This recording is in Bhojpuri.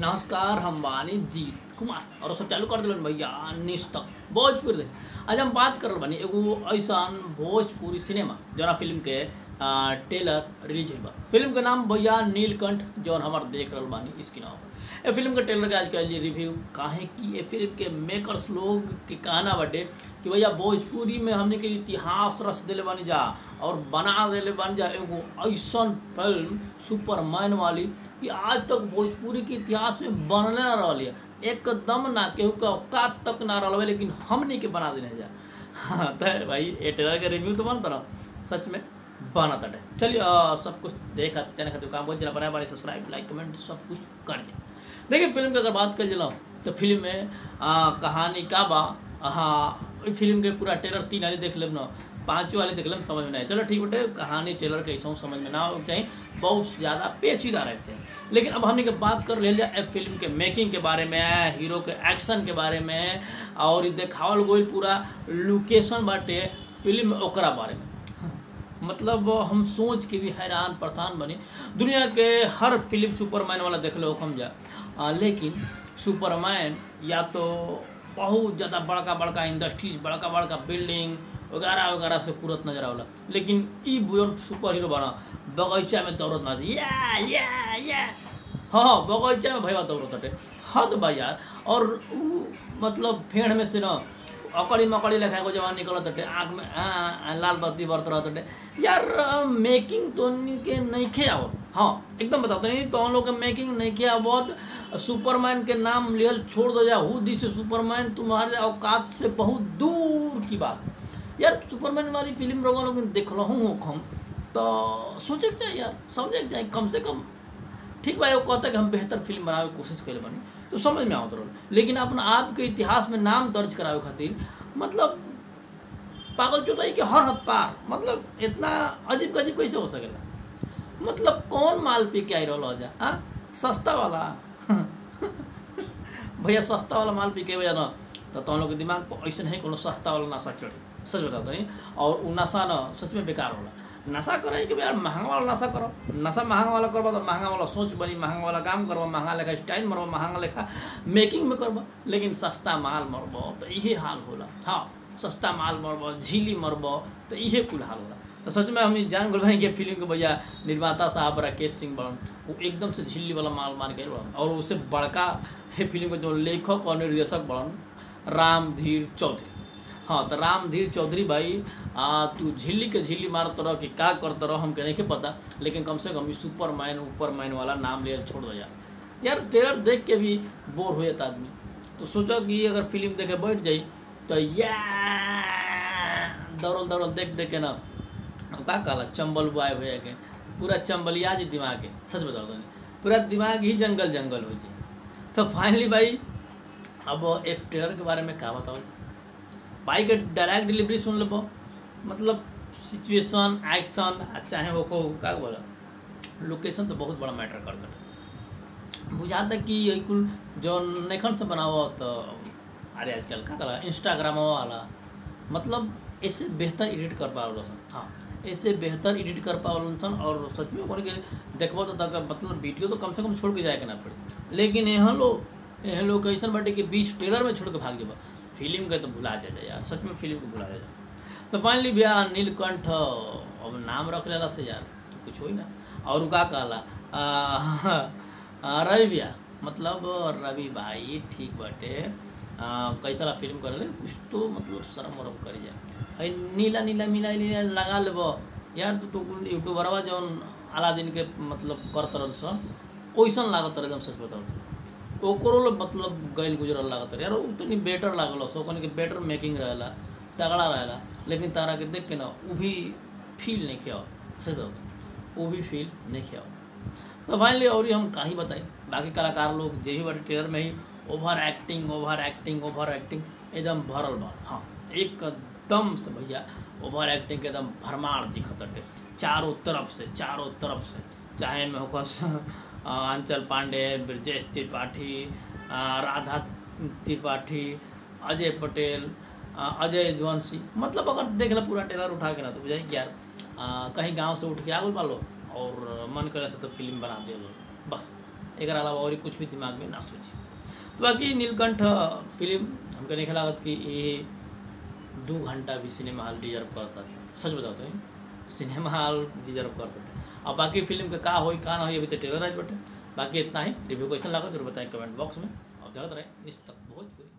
नमस्कार हम बानी जीत कुमार और सब चालू कर दिलन भैया निस्तक भोजपुरी देख आज हम बात करल बानी एगो ऐसन भोजपुरी सिनेमा जौना फिल्म के आ, टेलर रिलीज हुई बा फिल्म के नाम भैया नीलकंठ जौन हमार देख रहल बानी स्क्रीन पर ए फिल्म के ट्रेलर के आज कल रिव्यू काहे कि ये फिल्म के मेकर्स लोग के कहना बाटे कि भैया भोजपुरी में हमने के इतिहास रच दिले बानी जा और बना दिले बानी जा एगो ऐसन फिल्म सुपरमैन वाली कि आज तक भोजपुरी के इतिहास में बनले ना रहल है एकदम ना केहू का औकात तक ना रहल है लेकिन हमने के बना देने जा हाँ तो भाई ये ट्रेलर के रिव्यू तो बनता ना सच में बना तटे चलिए अ, सब कुछ देखा चैनल खातिर काम बहुत जरा बनाए बारे सब्सक्राइब लाइक कमेंट सब कुछ कर दिया देखिए फिल्म के अगर बात कर जला तो फिल्म में आ, कहानी का बा हाँ ई फिल्म के पूरा ट्रेलर तीन वाली देख लेब ना पाँचों वाले देख लेब समझ में नहीं आए। चलो ठीक बटे कहानी ट्रेलर के ऐसा समझ में ना हो चाहिए बहुत ज़्यादा पेचीदा रहते हैं लेकिन अब हमने के बात कर ले जाए फिल्म के मेकिंग के बारे में हीरो के एक्शन के बारे में और ई देखावल गई पूरा लोकेशन बाटे फिल्म में ओकरा बारे में मतलब हम सोच के भी हैरान परेशान बनी दुनिया के हर फिल्म सुपरमैन वाला देख लो हम जा आ, लेकिन सुपरमैन या तो बहुत ज़्यादा बड़का बड़का इंडस्ट्रीज बड़का बड़का बिल्डिंग वगैरह वगैरह से पूरत नजर आवला लेकिन ई बुजन सुपर हीरो बना बगीचा में दौड़त ना या या या हाँ हाँ बगीचा में भैया दौड़त हटे हद बा यार और ऊ मतलब फेड़ में से ना अकड़ी मकड़ी लेखा एगो जवान निकलत हटे आँख में आ, आ, लाल बत्ती बरत रहत हटे यार मेकिंग तो के नहीं खे आवत हाँ एकदम बताओ तो नहीं तो हम लोग के मेकिंग नहीं खे आवत सुपरमैन के नाम लियल छोड़ दो जा हु दी से सुपरमैन तुम्हारे औकात से बहुत दूर की बात यार सुपरमैन वाली फिल्म रवा लोग देख रहा हूँ हम तो सोचे के चाहिए यार समझे के चाहिए कम से कम ठीक बा एगो कहता कि हम बेहतर फिल्म बनावे के कोशिश करे बानी तो समझ में आवत रहल लेकिन अपना आप के इतिहास में नाम दर्ज करावे खातिर मतलब पागल चौथाई के हर हद पार मतलब इतना अजीब गजीब कैसे हो सकेला मतलब कौन माल पे के आई रहा जा हाँ सस्ता वाला भैया सस्ता वाला माल पी के भैया ना तो तुम लोग के दिमाग पर ऐसे नहीं कोनो सस्ता वाला नशा चढ़े सच बताता नहीं और वो नशा ना सच में बेकार होला नशा करे कि यार महंगा वाला नशा करो नशा महंगा वाला करबा तो महंगा वाला सोच बनी महंगा वाला काम करबा महंगा लेखा स्टाइल मरबा महंगा लेखा मेकिंग में करबा लेकिन सस्ता माल मरबा तो इहे हाल होला हाँ सस्ता माल मरबा झीली मरबा तो इहे कुल हाल होला तो सच में हम जान गल बानी कि फिल्म के भैया निर्माता साहब राकेश सिंह बड़न वो एकदम से झिल्ली वाला माल मार के बड़न और उससे बड़का है फिल्म के जो लेखक और निर्देशक बड़न रामधीर चौधरी हाँ तो रामधीर चौधरी भाई आ, तू झिल्ली के झिल्ली मारत रह कि का करत रह हमके नहीं पता लेकिन कम से कम सुपर मैन ऊपर मैन वाला नाम ले छोड़ दो यार यार ट्रेलर देख के भी बोर हो जाता आदमी तो सोचो कि अगर फिल्म देखे बैठ जाई तो या दौड़ल दौड़ल देख देख के ना हम का कहला चंबल बुआए भैया के पूरा चंबलिया जी दिमाग के सच बताओ तो पूरा दिमाग ही जंगल जंगल हो जाए तो फाइनली भाई अब एक ट्रेलर के बारे में का बताओ भाई के डायरेक्ट डिलीवरी सुन लो मतलब सिचुएशन एक्शन चाहे वो को का बोला लोकेशन तो बहुत बड़ा मैटर करता है बुझाता कि ये कुल जो नेखन से बनाओ तो अरे आजकल का कला इंस्टाग्राम वाला मतलब ऐसे बेहतर एडिट कर पावल सन हाँ ऐसे बेहतर एडिट कर पावल सन और सच में ओकरे के देखबो तो तक मतलब वीडियो तो कम से कम छोड़ के जाए के ना पड़े लेकिन यहाँ लोग यहाँ लोग कैसन बाटे कि बीच ट्रेलर में छोड़ के भाग जाबा फिल्म के तो भुला जाए यार सच में फिल्म के भुला जाए तो फाइनली भैया नीलकंठ अब नाम रख लेला से यार तो कुछ हो ही ना और उ का कहला आ, आ, रवि भैया मतलब रवि भाई ठीक बाटे आ, कैसा फिल्म करे कुछ तो मतलब शर्म वरम कर जाए अरे नीला नीला मिला नीला लगा लेब यार तो, तो यूट्यूबरवा जौन अलादीन के मतलब करत रहन सन वैसन लागत रहे एकदम सच बताओ तो ओकरो लोग मतलब गैल गुजरल लागत रहे यार उ तनी बेटर लागल सो कनी के बेटर मेकिंग रहेला तगड़ा रहेला लेकिन तारा के देख के ना वो भी फील नहीं किया सच बताओ वो भी फील नहीं किया तो फाइनली और हम का ही बताई बाकी कलाकार लोग जे भी बाटे ट्रेलर में ही over acting over acting over acting एकदम भरल बा हाँ एकदम से भैया ओवर एक्टिंग के एकदम भरमार दिखत हटे चारों तरफ से चारों तरफ से चाहे में होकस अंचल पांडे ब्रजेश त्रिपाठी आ, राधा त्रिपाठी अजय पटेल आ, अजय जवंशी मतलब अगर देख ला पूरा ट्रेलर उठा के ना तो बुझाई कि यार आ, कहीं गांव से उठ के आ गल पालो और मन करे से तो फिल्म बना दिया बस एक अलावा और कुछ भी दिमाग में ना सोची तो बाकी नीलकंठ फिल्म हमके नहीं लागत कि ये दू घंटा भी सिनेमा हॉल डिजर्व करता सच बताते हैं सिनेमा हॉल डिजर्व करता और बाकी फिल्म के का होई का ना होई अभी तो ट्रेलर आज बटे बाकी इतना ही रिव्यू क्वेश्चन लागत जरूर बताएं कमेंट बॉक्स में और देखते रहे निस्तक भोजपुरी